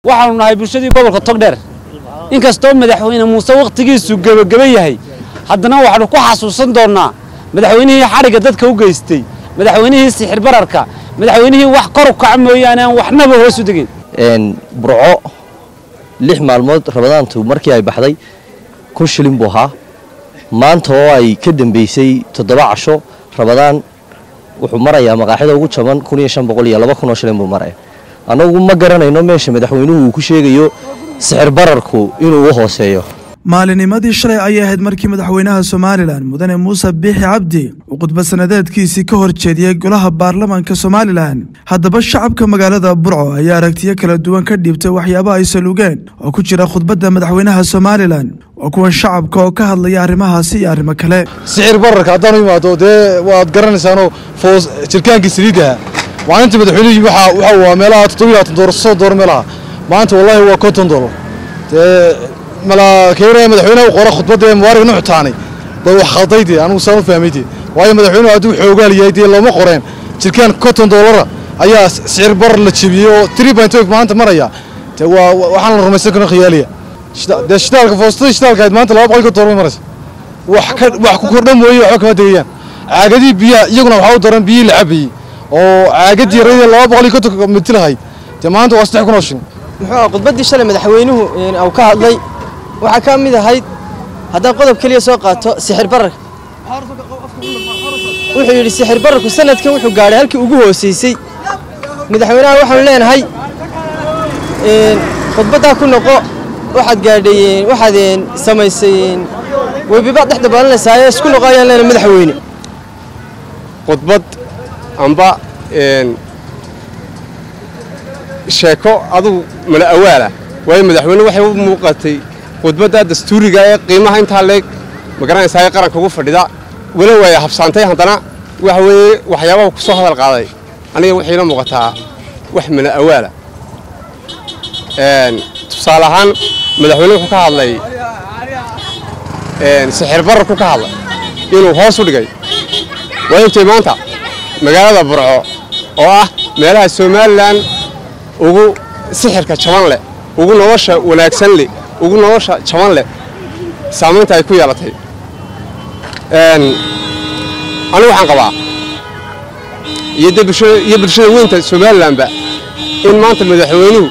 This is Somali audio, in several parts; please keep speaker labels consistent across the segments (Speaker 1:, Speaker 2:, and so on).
Speaker 1: waxaanu nahay bulshadii gobolka togdheer inkastoo madaxweyne muuse wakhtigiisu gebageba yahay haddana waxaanu ku xasuusan doonnaa madaxweynihii xadhigga dadka u geystay madaxweynihii sixir bararka madaxweynihii wax kor u kaca mooyaane aan waxnaba hoos u degin
Speaker 2: burco lix maalmood rabadaantu markii ay baxday kun shilin buu ahaa maanta oo ay ka dambeysay toddoba casho rabadaan wuxuu marayaa maqaaxida ugu jaban kun iyo shan boqol iyo laba kun oo shilin buu maraya annagu ma garanayno meesha madaxweynuhu uu ku sheegayo sixir bararku inuu u hooseeyo
Speaker 3: maalinimadii shalay ayay ahayd markii madaxweynaha somalilan mudane muuse biixi cabdi uu khudbad sanadeedkiisii ka hor jeediyey golaha baarlamaanka somalilan haddaba shacabka magaalada burco ayaa aragtiyo kala duwan ka dhiibtay waxyaabo ay salugeen oo ku jira khudbadda madaxweynaha somalilan waa kuwan shacabka oo ka hadlaya arrimahaasi iyo arrimo kale
Speaker 4: sixir bararka haddaanu imaado dee waad garanaysaanoo foos jirkaankii saliidaha maalinta madaxweynihii waxa waxa waa meelaha toddoba iyo labaatan doolar soo door meelaha maanta wallaahi waa konton doolar dee malaakeynaya madaxweynaha u qora khudbadda ee mubaarag nuux taanay bay wax khalday dee anigu saan u fahmay dee waayo madaxweynuhu hadduu xoogaal yahay dee looma qoreen jirkaan konton doolara ayaa sicir barar la jebiyey oo three point five maanta maraya dee waa waxaan la rumaysan karin khiyaaliya dee shidaalka foostadii shidaalka ahayd maanta laba boqol ka doolar bay maraysa wax ka wax ku kordhan mooye waxba kama degayaan caagadii biyaha iyaguna waxaa u daran biyihii la cabayey oo caagadii yaradii laba boqol iyo konton mitir ahayd dee maanta waa saddex kun oo shilin
Speaker 5: muxuu khudbaddii shalay madaxweynuhu uu ka hadlay waxaa ka mid ahayd haddaan qodob keliya soo qaato sixir bararka wuxuu yidhi sixir bararku sanadkan wuxuu gaadhay halkii ugu hoosaysay madaxweynaha waxaanu leenahay khudbaddaa ku noqo waxaad gaadhay waxaad samaysay webibaad dhex dabaalanaysaa isku noqo ayaan leenahay madaxweyne
Speaker 6: khudbad amba sheeko adugu mala awaala waayo madaxweyne waxay u muuqatay khudbadda dastuuriga ee qiimaha intaa leeg magaranaysaa ee qaranka ugu fadhida walow ay habsaantay haddana waxa weeye waxyaabaha ku soo hadal qaaday aniga waxayna muuqataa wax mala awaala tusaale ahaan madaxweyne wuxuu ka hadlay sixir bararku ka hadlay inuu hoos u dhigay waa ogtay maanta magaalada burco oo ah meelaha somalilan ugu sixirka jaban leh ugu nolosha wanaagsan leh ugu nolosha jaban leh saamaynta ay ku yeelatay anigu waxaan qabaa iyo de iyo bulshada weynta somalilanba in maanta madaxweynuhu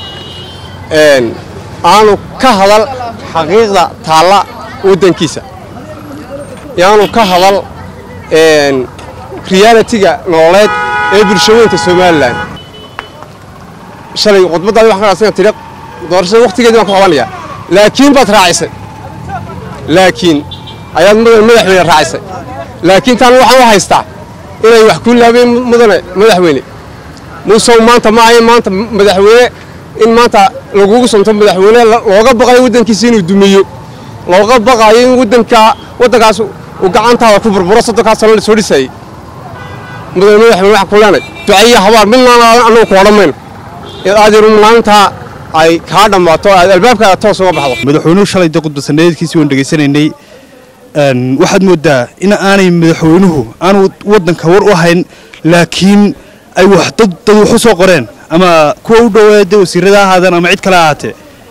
Speaker 6: aanu ka hadal xaqiiqda taalla waddankiisa yaanu ka hadal realitiga nololeed ee bulsho weynta somalilan shalay khudbaddaadi waxaan ka raadsan tiri doorashada wakhtigeedii baan ku qabanayaa laakiin baad raacisay laakiin ayaad madaxweyne raacisay laakiin taan waxaan u haystaa inay wax ku laabeen mudane madaxweyne muusow maanta ma ahayn maanta madaxweyne in maanta lagugu santo madaxweyne looga baqayo waddankiisa inuu dumiyo looga baqayo in waddanka waddankaas uu gacantaada ku burburo soddonkaas sano la soo dhisayay mudane madaxweyne waxaan ku leenay ducayiyo habaar midnaana annagu ku odhan mayno aadiru maalintaa ay kaa dhammaato aad albaabkaada toos uga baxdo
Speaker 7: madaxweynuhu shalay dee khudbadsaneedkiisii waan dhegaysanaynay waxaad mooddaa in aanay madaxweynuhu aanu waddanka war u hayn laakiin ay wax dad dad wax u soo qoreen ama kuwa u dhowaa dee wasiirada ha ahaadeen ama cid kale ha ahaatee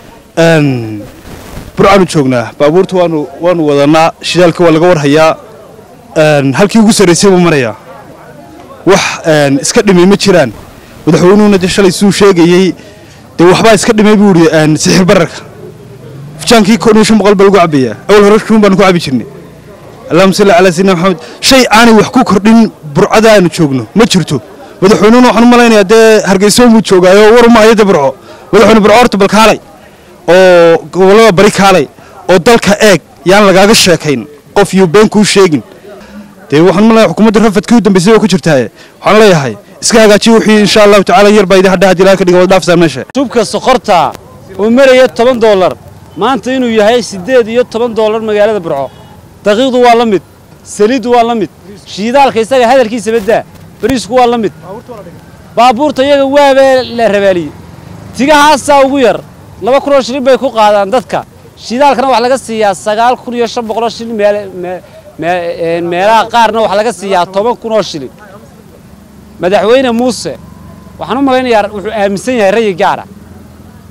Speaker 7: burcaanu joognaa baabuurta waanu waanu wadannaa shidaalka waa laga warhayaa halkii ugu sarraysay buu marayaa wax iska dhimay ma jiraan madaxweynuhuna dee shalay siduu sheegayey dee waxbaa iska dhimay buu yidhi sixir bararka fujaankii kun iyo shan boqol baa lagu cabbayaa awal hore shuun baanu ku cabbi jirnay allahuma salli calaa sayidina maxamed shay aanay wax ku kordhin burcada aanu joogno ma jirto madaxweynuhuna waxaan u malaynayaa dee hargeysa muu joogaayo war uma hayada burco madaxweyne burco horta bal kaalay oo gobollada bari kaalay oo dalka eeg yaan lagaaga sheekayn qof iyo been kuu sheegin dee waxaan malaya xukuumadda rafadkii u dambaysay waa ku jirtaaye waxaan leeyahay iska hagaajiya wixii insha allahu tacaala yar baa idin hadha haddii ilaha ka dhiga wada dhaafsaan meesha
Speaker 1: tubka sokorta oo maraya toban doolar maanta inuu yahay siddeed iyo toban doolar magaalada burco daqiiqdu waa la mid saliiddu waa la mid shiidaalka isaga hadalkiisa baddaa bariisku waa la mid baabuurta iyaga waabee la rabaaliyey tigahaasaa ugu yar laba kunoo shilin bay ku qaadaan dadka shiidaalkana waxaa laga siiyaa sagaal kun iyo shan boqoloo shilin meelaha qaarna waxaa laga siiyaa toban kunoo shilin madaxweyne muuse waxaan u malaynayaa wuxuu aaminsan yahay rayi gaara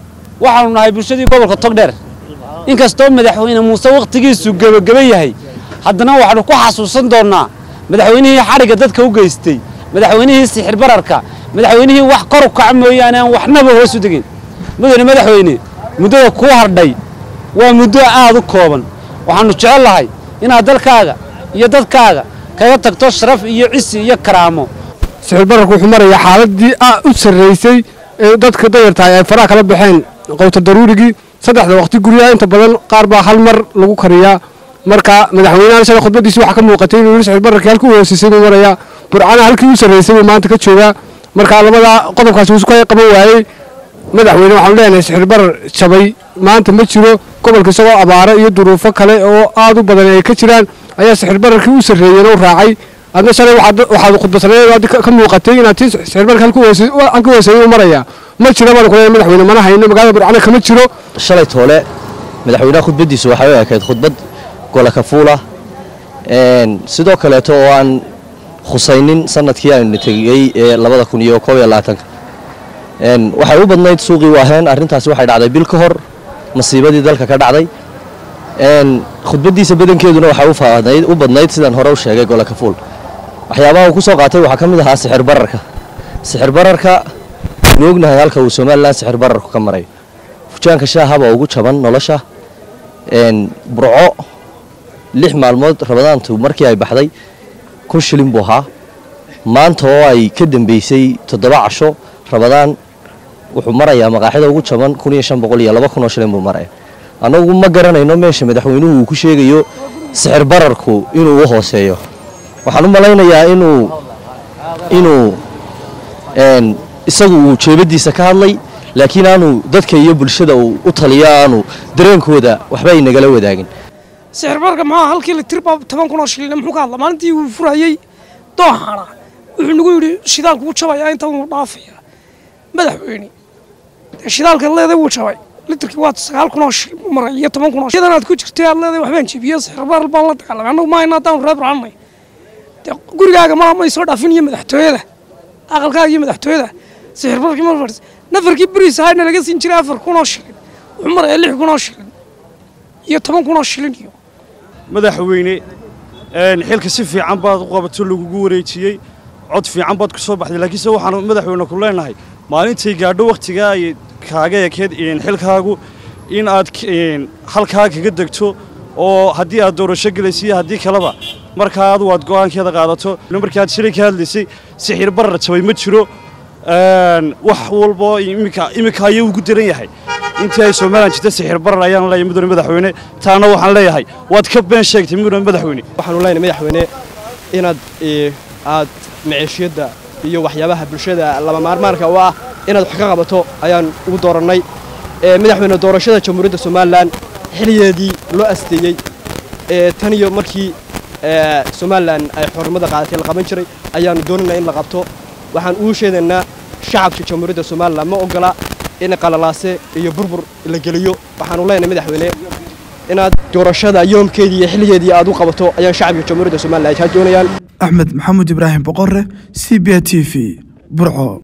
Speaker 1: waxaanu nahay bulshadii gobolka togdheer inkastoo madaxweyne muuse wakhtigiisu gebageba yahay haddana waxaanu ku xasuusan doonnaa madaxweynihii xadhigga dadka u geystay madaxweynihii sixir bararka madaxweynihii wax kor u kaca mooyaane aan waxnaba hoos u degin mudane madaxweyne muddada kuu hardhay waa muddo aad u kooban waxaannu jecel lahay inaad dalkaaga iyo dadkaaga kaga tagto sharaf iyo cisi iyo karaamo
Speaker 8: sixir bararku wuxuu marayaa xaaladii u sarraysay ee dadka dayartahay ay faraha kala baxeen qowta daruurigii saddexda waqti guryaha inta badan qaar baa hal mar lagu kariyaa marka madaxweynahan shalay khudbadiisi waxaa ka muuqatay inuu yidhi sixir bararkii halkii u hoosisay buu marayaa burcana halkii u sarraysay buu maanta ka joogaa marka labada qodobkaasi wuu isku qaban waayey madaxweyne waxaanu leenahay sixir barar jabay maanta ma jiro gobolka isagoo abaaro iyo duruufo kale oo aad u badan ay ka jiraan ayaa sixir bararkii u sarreeyeen u raacay adna shalay waxaad khudbasaneed ka muuqatay inaad tii sixir bararka halkii hooseeyey u marayaa ma jiro baan ku leeyahay madaxweyne mana hayno magaalada burcana kama jiro
Speaker 2: shalay toole madaxweynaha khudbaddiisu waxay u ekayd khudbad gola kafuula sidoo kaleeto oo aan khusaynin sanadkii aynu tegey ee labada kun iyo koob iyo labaatanka waxay u badnayd suuqii waaheen arrintaasi waxay dhacday bil ka hor masiibadii dalka ka dhacday khudbaddiisa badankeeduna waxay u badnayd sidaan hore u sheegay gola kafuul waxyaabaha uu ku soo qaatay waxaa ka mid ahaa sixir bararka sixir bararka nu ognahay halka uu somalilan sixir bararku ka marayo fujaanka shaahaba ugu jaban nolosha burco lix maalmood rabadaantu markii ay baxday kun shilin buu ahaa maanta oo ay ka dambeysay toddoba casho rabadaan wuxuu marayaa maqaaxida ugu jaban kun iyo shan boqol iyo laba kun oo shilin buu maraya annagu ma garanayno meesha madaxweynuhu uu ku sheegayo sixir bararku inuu u hooseeyo waxaan u malaynayaa inuu inuu isagu uu jeebadiisa ka hadlay laakiin aanu dadka iyo bulshada uu u taliyo aanu dareenkooda waxba ay nagala wadaagin
Speaker 9: sixir bararka maxaa halkii litir baa toban kun oo shilin muxuu ka hadla maalintii uu furayey dooxana wuxuu nagu yidhi shidaalku wuu jabayaa inta uu dhaafaya madaxweyne shidaalka leeday wuu jabay litirkii waa sagaal kun oo shilin maray iyo toban kun oo shilin aad ku jirtay aad leeday waxbaan jibiyo sixir barar baan la dagaalamay annagu ma hayna haddaan reer racanay gurigaaga ma may soo dhaafin iyo madaxtooyada aqalkaaga iyo madaxtooyada sixir bararkii ma fadhis nafarkii beriis ahayna laga siin jiray afar kun oo shilin wuxuu marayaa lix kun oo shilin iyo toban kun oo shilin iyo
Speaker 10: madaxweyne xilka si fiican baad u qabato lagugu wareejiyey cod fiican baad ku soo baxday laakiinse waxaanu madaxweyne ku leenahay maalintay gaadho wakhtigaa ay kaaga ekeed xilkaagu in aad halkaa kaga degto oo haddii aad doorasho gelaysa iyo haddii kaleba markaa adu aad go'aankeeda qaadato markii aad shilay ka hadlaysay sixir barar jabay ma jiro wax walboo iminka ayuu ugu daran yahay intii ay somalilan jirta sixir barar ayaan leeyahay mudane madaxweyne taana waxaan leeyahay waad ka been sheegtay mudane madaxweyne
Speaker 11: waxaanu leenahay madaxweyne inaad aad maciishiyadda iyo waxyaabaha bulshada lama maarmaanka u ah inaad wax ka qabato ayaan ugu doorannay madaxweyne doorashada jamhuuriyadda somalilan xiligeedii loo asteeyey tan iyo markii somalilan ay xornimada qaadatay la qaban jiray ayaanu doonaynaa in la qabto waxaan ugu sheegaynaa shacabka jamhuuriyadda somalilan ma ogola in qalalaase iyo burbur la geliyo waxaanu leenahay madaxweyne inaad doorashada yoomkeedii iyo xilligeedii aad u qabato ayaan shacabka jamhuuriyadda somalilan ay kaa doonayaan
Speaker 3: axmed maxamuud ibraahim boqore c b t v burco